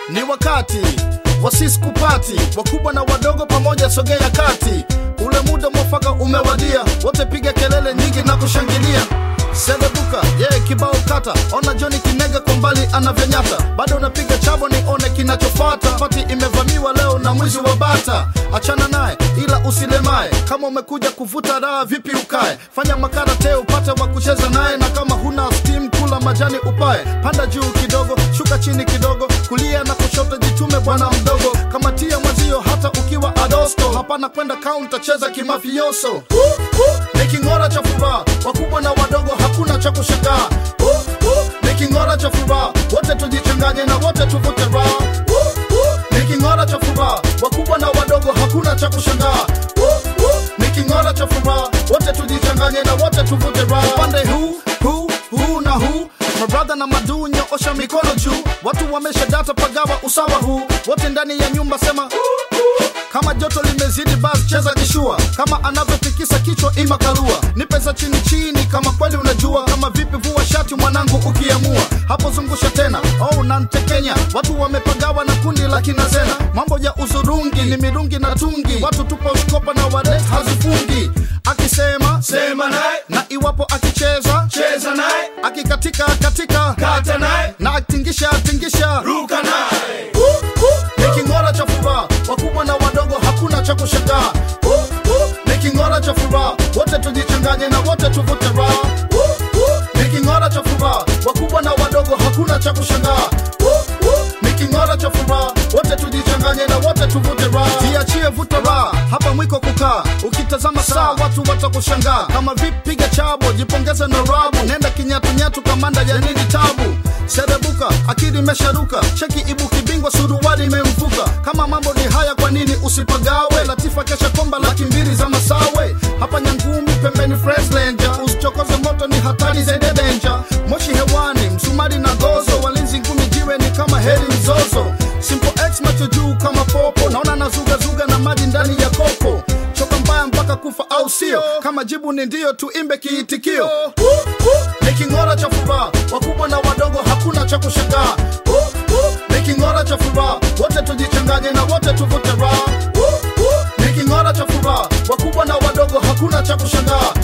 ni wakati wasiskupati wakubwa na wadogo pamoja sogea kati ule muda mwafaka umewadia wote piga kelele nyingi na kushangilia selebuka yeye yeah, kibao kata ona joni kinega kwa mbali anavyonyata bado unapiga chabo nione kinachofata pati imevamiwa leo na mwizi wa bata achana naye ila usilemae kama umekuja kuvuta raha vipi ukae fanya makarate upate wa kucheza naye na kama huna steam kula majani upae panda juu kidogo shuka chini kidogo kulia na kushoto jitume bwana mdogo kama tia mwezio hata ukiwa adosto hapana kwenda kaunta cheza kimafioso uh, uh, ni king'ora cha furaha wakubwa na wadogo hakuna cha kushangaa uh, uh, ni king'ora cha furaha wote tujichanganye na wote tuvute raha uh, uh, ni king'ora cha furaha wakubwa na wadogo hakuna cha kushangaa uh, uh, ni king'ora cha furaha wote tujichanganye na wote tuvute raha upande huu huu huu na huu mabradha na maduu nyoosha mikono juu watu wamesha data pagawa usawa huu wote ndani ya nyumba sema uh, uh. kama joto limezidi basi cheza kishua kama anavyotikisa kichwa ima karua ni pesa chini chini kama kweli unajua kama vipi vua shati mwanangu ukiamua hapo zungusha tena oh nantekenya watu wamepagawa na kundi la kinazena mambo ya uzurungi ni mirungi na tungi watu tupo shkopa na wale hazifungi akisema sema naye na iwapo akicheza cheza naye akikatika katika kata naye na atingisha tingisha ruka naye uh, uh, ni king'ora cha furaha wakubwa na wadogo hakuna cha kushangaa uh, uh, ni king'ora cha furaha wote tujichanganye na wote tuvute raha uh, uh, ni king'ora cha furaha wakubwa na wadogo hakuna cha kushangaa uh, uh, ni king'ora cha furaha wote tujichanganye na wote tuvute raha jiachie vuta raha hapa mwiko kukaa ukitazama saa watu watakushangaa kama vipi piga chabo jipongeze na rabu nenda kinyatunyatu kamanda ya nini tabu serebuka akili imesharuka cheki ibuki bingwa suruali imemvuka kama mambo ni haya kwa nini usipagawe latifa kesha komba laki mbili za masawe hapa nyangumi pembeni freslenja usichokoze moto ni hatari zaidi denja moshi hewani msumari na gozo walinzi ngumi jiwe ni kama heri mzozo simple x macho juu kama popo naona nazugazuga na maji ndani ya kopo choka mbaya mpaka kufa au sio kama jibu ni ndio tuimbe kiitikio uh, uh, ni king'ora cha furaha wakubwa na wadogo hakuna cha kushangaa uh, uh, ni king'ora cha furaha wote tujichanganye na wote tuvute raha uh, uh, ni king'ora cha furaha wakubwa na wadogo hakuna cha kushangaa